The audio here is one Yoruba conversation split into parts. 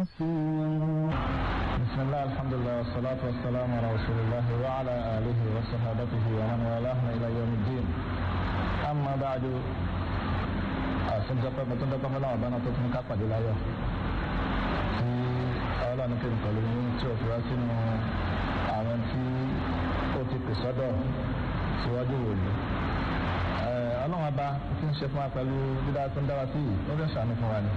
بسم الله الحمد لله والصلاة والسلام على رسول الله وعلى آله وصحابته ومن والاه إلى يوم الدين أما بعد أسنجب متندب فلا أبانا تكون كاقا دلايا في أولا نكين قلوين تشوف راسين àwọn tí ó ti pè sọ́dọ̀ síwájú wòlíì ọlọ́run ọba tí ń ṣe fún wa pẹ̀lú dídá tó ń dára sí yìí ó fẹ́ ṣàánú fún wa ni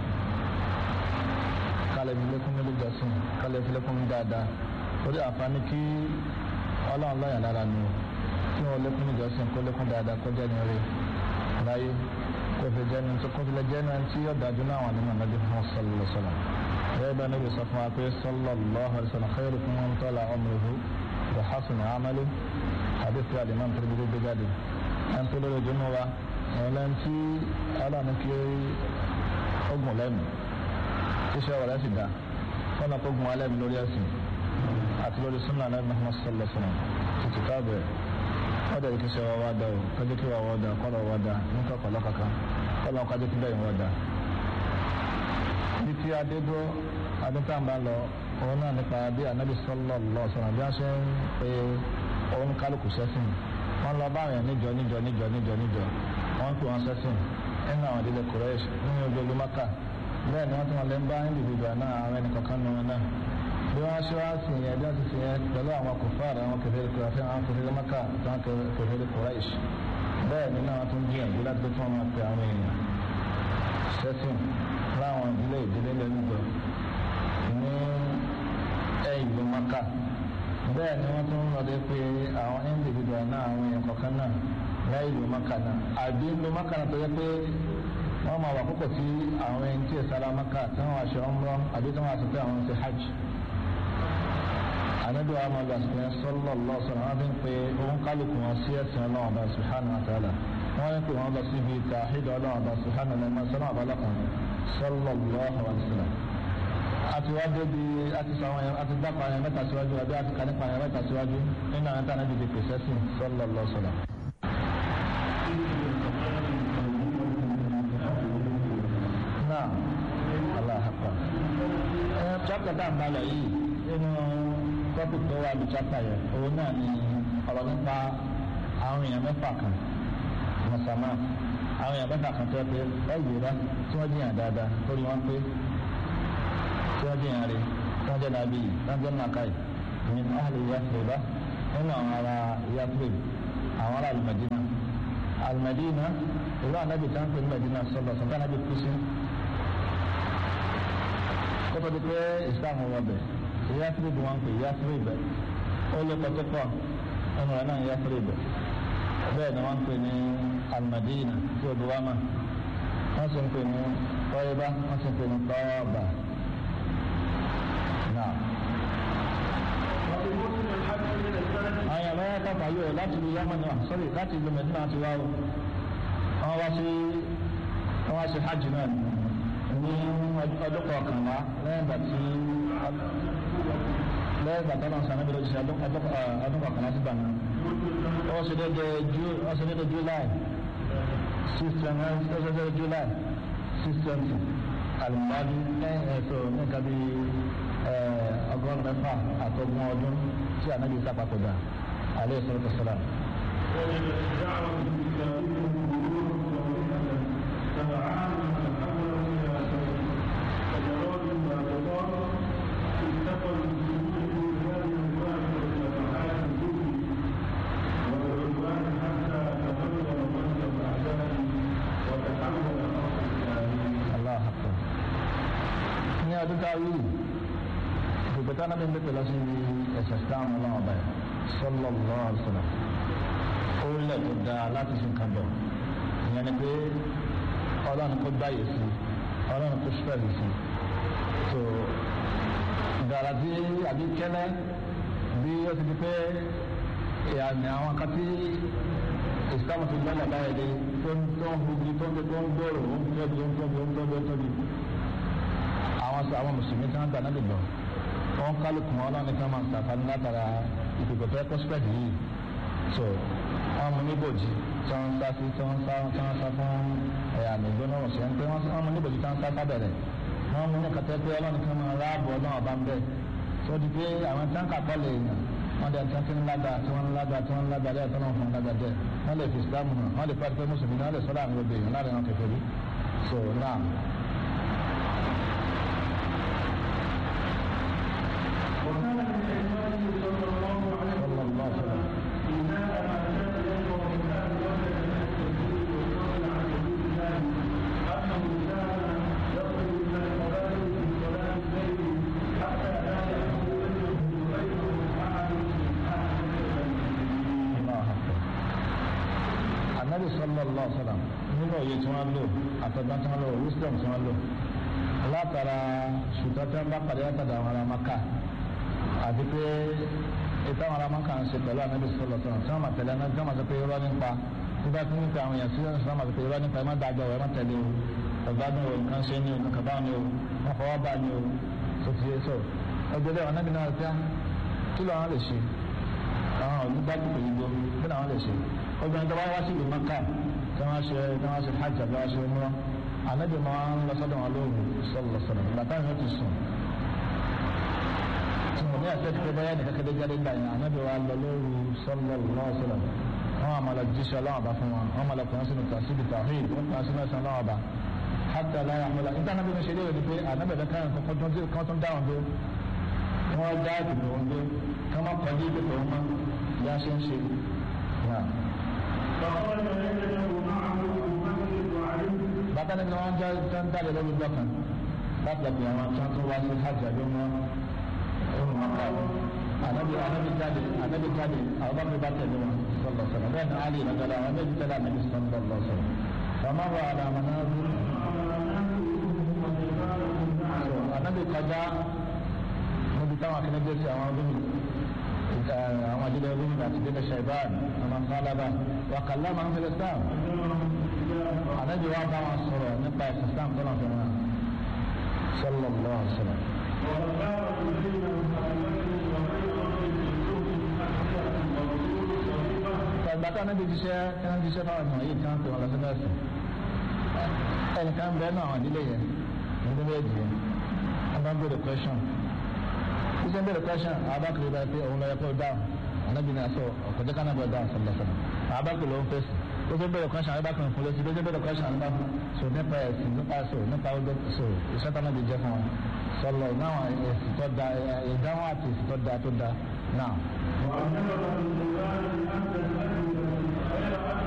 kálẹ̀ fi lékún nílé jọ́sìn kálẹ̀ fi lékún dáadáa torí àǹfààní kí ọlọ́run lọ́yàn lára ni o kí wọ́n lékún níjọ́sìn kó lékún dáadáa kó jẹ́ ní orí láyé kó fi jẹ́ ní kó fi lè jẹ́ ní tí yóò dájú náà wà nínú ànábì fún sallallahu sallam bẹ́ẹ̀ bá níbi sọ fún wa pé sallallahu alaihi wasallam khairukum man tala umruhu wa hasuna amaluhu hadith wa alimam Tirmidhi gbé jáde ẹn tó lórí ojúmọ́ wa ẹ̀rọ tí ọlọ́run kí ó gùn lẹ́nu iṣẹ́ ọ̀rẹ́ sì dá kọ́nà kó gun alẹ́ mi lórí ẹ̀sìn àti lórí súnà náà Muhammad sallallahu alaihi wasallam títí káàbẹ̀ wọ́n dẹ̀ kí iṣẹ́ wa wá dá o kájọ́ kí wa wá dá kọ́nà wá dá nípa pẹ̀lú kankan kọ́nà kájọ́ kí bẹ́ẹ̀ wá dá. bí tí adédó adétàǹbà lọ òun náà nípa bí anabi sallallahu alaihi wasallam bí wọ́n ṣe ń pe òun kálukú sẹ́sìn wọ́n lọ bá àwọn níjọ níjọ níjọ níjọ níjọ wọ́n pè wọ́n sẹ́sìn nínú àwọn ìdílé Quraysh nínú ojú olúmọ́kà bẹ́ẹ̀ ni wọ́n tún wọn lè ń bá individual náà àwọn ẹnì kọ̀ọ̀kan nù wọn náà bí wọ́n ṣe wá sí yẹn bí wọ́n ti fi yẹn pẹ̀lú àwọn kòfàr àwọn kẹfẹ́rẹ́ kúrẹ́fẹ́ àwọn kẹfẹ́rẹ́ maka àwọn kẹfẹ́rẹ́ kúrẹ́ṣ bẹ́ẹ̀ ni náà wọ́n tún gbìyànjú láti tó fún wọn pé àwọn èèyàn ṣẹ́sìn láwọn ìdílé ìdílé lẹ́nudọ ní ẹ̀yìn ìlú maka bẹ́ẹ̀ ni wọ́n tún lọ́dẹ pé àwọn individual náà àwọn èèyàn kọ̀ọ̀kan náà lẹ́yìn ìlú maka náà àbí ìlú maka náà tó yẹ pé wọ́n máa wà púpọ̀ tí àwọn ẹni tí ìsara maka tí wọ́n aṣọ ọmọ àbí tí wọ́n aṣọ pé àwọn ṣe hajj. ànábì wa máa gbà sílẹ̀ sallallahu sọ̀rọ̀ wọ́n fi ń pe òun kálukú wọn sí ẹ̀sìn ọlọ́run ọba subhanahu wa ta'ala wọ́n ń pè wọ́n lọ síbi tàhídà ọlọ́run ọba subhanahu wa ta'ala sọ́nà ọ̀bálọ́kan sallallahu alaihi wasallam. àti wá débi àti sọ àwọn yẹn àti dápa yẹn mẹ́ta síwájú àbí àti kànípa yẹn mẹ́ta síwájú nínú àwọn tànà dìde pèsè sí sallallahu sallam. náà aláhàpá ẹ chapter tá à ń balẹ̀ yìí nínú topic tó wà ní chapter yẹn òun náà ni ọ̀rọ̀ nípa àwọn èèyàn mẹ́fà kan mọ̀sánmá àwọn èèyàn mẹ́fà kan tó yẹ pé ẹ yìí rá tí wọ́n jìyàn dáadáa lórí wọn pé tí wọ́n jìyàn rí tí wọ́n jẹ́ nàbí yìí tí wọ́n jẹ́ nàkàì ní ahli Yathriba nínú àwọn ará Yathrib àwọn ará Al-Madina Al-Madina ìlú ànábì tí wọ́n pè ní Madina sọ̀rọ̀ sọ̀tàn ànábì kú sí kótó di pé islam wọ bẹ yasiri bí wọn pè yasiri bẹ ó lé pọtọpọ ẹnu rẹ náà yasiri bẹ bẹ́ẹ̀ ni wọn pè ní almadina tí o buwama wọn sì ń pè ní tọyìbá wọn sì ń pè ní tọọba náà. àwọn yàrá yàrá kàfà yóò láti lu yamani wa sọrí láti lu mẹdínà àti wáwò wọn wá sí wọn wá sí hajj náà ní ọdún kọkànlá lẹ́yìn ìgbà tí lẹ́yìn ìgbà tó náà sànà bí lójú sí ọdún kọkànlá sí gbàgbọ́. ó ṣe dédé ju ó ṣe dédé july six twenty ó ṣe dédé july six twenty alimadi lẹ́yìn ẹ̀sọ́ nǹkan bí ọgọ́rùn mẹ́fà àtọ́gbọ̀n ọdún tí ànábi sápapọ̀dà alẹ́ ìsọ̀rọ̀ tó sọ̀rọ̀. ọdún tá a wí ìgbẹ́ta náà bí n bẹ pẹ̀lú sí ẹ̀sẹ̀ sáwọn ọlọ́run ọba yẹn sallallahu alaihi wasallam orílẹ̀ tó dáa láti fi nǹkan bọ̀ ìyẹn ni pé ọlọ́run kó gbáyé sí ọlọ́run kó ṣúpẹ̀lì sí tó ìdàrà tí àbí kẹ́lẹ́ bí ó ti di pé ìyàmì àwọn kan tí ìsìlámù ti gbọ́dọ̀ báyìí dé tó ń tó ń gbogbo tó ń tó ń gbòòrò ó ń tóbi ó ń tóbi ó ń tóbi ó ń tóbi àwọn sọ àwọn mùsùlùmí tí wọn gbà náà lè gbọ́ wọn kálukú wọn lọ́nà tí wọn máa ń sàfàní látara ìdìbò tó yẹ kó spẹ́ẹ̀dì yìí so wọn mú níbòjì tí wọn sá sí tí wọn sá tí wọn sá fún ẹ̀yà àmì ìgbóná ọ̀sẹ̀ ń pé wọn mú níbòjì tí wọn sá sábẹ̀rẹ̀ wọ́n mú ní kàtẹ́ pé ọlọ́run kan máa ráàbọ̀ ọlọ́run ọba ń bẹ̀ tó di pé àwọn tí wọ́n kà kọ́ lè yàn wọ́n dẹ̀ tí wọ́n ti ń lága tí wọ́n ń lága tí wọ́n ń lága lẹ́yìn tó náà fún un lága jẹ́ wọ́n lè fi islam hàn wọ́n lè pàdé pé mùsùlùmí náà lè sọ́dọ̀ àwọn obìnrin láàrin àwọn kẹfẹ́ so now. وكان من حكمته صلى الله عليه صلى الله عليه وسلم إنما ما كان يدعو من أهل وجه من التكذيب والفضل عن حدود الله أنه كان يخرج من القبائل في صلاة الليل حتى لا يحول بينه وبينه أحد من أهل المسلمين. الله أكبر النبي صلى الله عليه وسلم nínú òye tí wọ́n lò àtọ̀gbọ́n tí wọ́n lò wisdom tí wọ́n lò látara ṣùgbọ́n tí wọ́n bá pàdé látàdà àwọn ará maka àti pé ìtàn àwọn ará maka ń ṣe pẹ̀lú ànábì sọ̀rọ̀ sọ̀rọ̀ tí wọ́n máa tẹ̀lé ẹni tí wọ́n máa sọ pé irọ́ nípa tí bá ti ń pe àwọn èèyàn sí ọ̀sán wọ́n máa sọ pé irọ́ nípa ẹ má dájọ́ ẹ má tẹ̀lé o ọ̀gbádùn o nǹkan ṣe ní o nǹkan bá ní o wọ́n fọwọ́ bá ní o tó ti yé sọ ọjọ́ bẹ́ẹ̀ ànábì náà ti á kí ló àwọn lè ṣe àwọn olùgbàgbọ́ òyìnbó kí làwọn lè ṣe obìnrin tó bá wá sí ìlú maka tí wọ́n ṣe tí wọ́n ṣe hajj àbí wọ́n ṣe mọ́ ànábì máa ń lọ sọ́dọ̀ wọn lóru sọ́lọ̀ sọ́lọ̀ bàtà yẹn ti sùn tí mo ní àṣẹ ti báyà nìkan kéde jáde gbà yẹn ànábì wa lọ lóru sọ́lọ̀ lọ́sọ̀lọ̀ wọn àmà lọ jíṣẹ́ ọlọ́wọ́ bá fún wọn wọn àmà lọ kùnrin sínú tàṣíbi tàhíd wọn kùnrin sínú ẹ̀sán ọlọ́wọ́ bá hàtà láyà àmàlà níta ànábì mi ṣe léèrè ni pé ànábì bẹ káyọ̀ kan tó ń dáhùn dé wọn dá ìdìbò wọn dé ká má kọjú ìdìbò wọn mọ́ bí a ṣe ń ṣe. فخرج يده معه أبو بكر وعلي bàtà ni wọn jẹ tó ń dáre lórí dọkàn láti ẹgbẹ àwọn tó ń tó wá sí hajj àbí wọn ọrùn wọn kà wọn anabi anabi jáde anabi jáde àwọn bàbá bá tẹ̀lé wọn sọlọ sọlọ bẹ́ẹ̀ ni ali nàgàlà àwọn méjì tẹ̀lé anabi sọlọ lọ sọlọ bàmá wà àdàmà náà bí so anabi kọjá níbi táwọn akẹ́kẹ́ dé sí àwọn gómìnà àwọn àdílé gómìnà àti délé ṣàìbáàn àwọn sálábà wà kàlá máa ń fẹlẹ sáà anabi wa bá wọn sọ̀rọ̀ nípa ẹsẹ islam tó náà fẹmọ sọlọ lọ sọlọ. ìgbà tí anabi jíṣẹ́ tí wọ́n jíṣẹ́ fáwọn ènìyàn yìí tí wọ́n pè wọ́n lọ sí nọ́ọ̀sì ẹnìkan bẹ́ẹ̀ náà àwọn ìdílé yẹn ìdílé méjì yẹn wọ́n bá ń bèrè question jíṣẹ́ ń bèrè question abákùnrin bá pé òun lọ yẹ kó dáhùn anabi ní aṣọ ọ̀kọ̀jẹ́ kan náà bọ̀ dáhùn sọlọ sọlọ abákùnrin ló ń fèsì ó ṣe bẹ̀rẹ̀ question abákùnrin fún lẹ́sìn ó ṣe bẹ̀rẹ̀ question abákùnrin so nípa ẹ̀sìn nípa so nípa ọjọ́ so iṣẹ́ tó náà di jẹ́ fún wọn sọlọ náà èsì tó da ìdáhùn àti èsì tó da tó da náà. وأنزل الله أن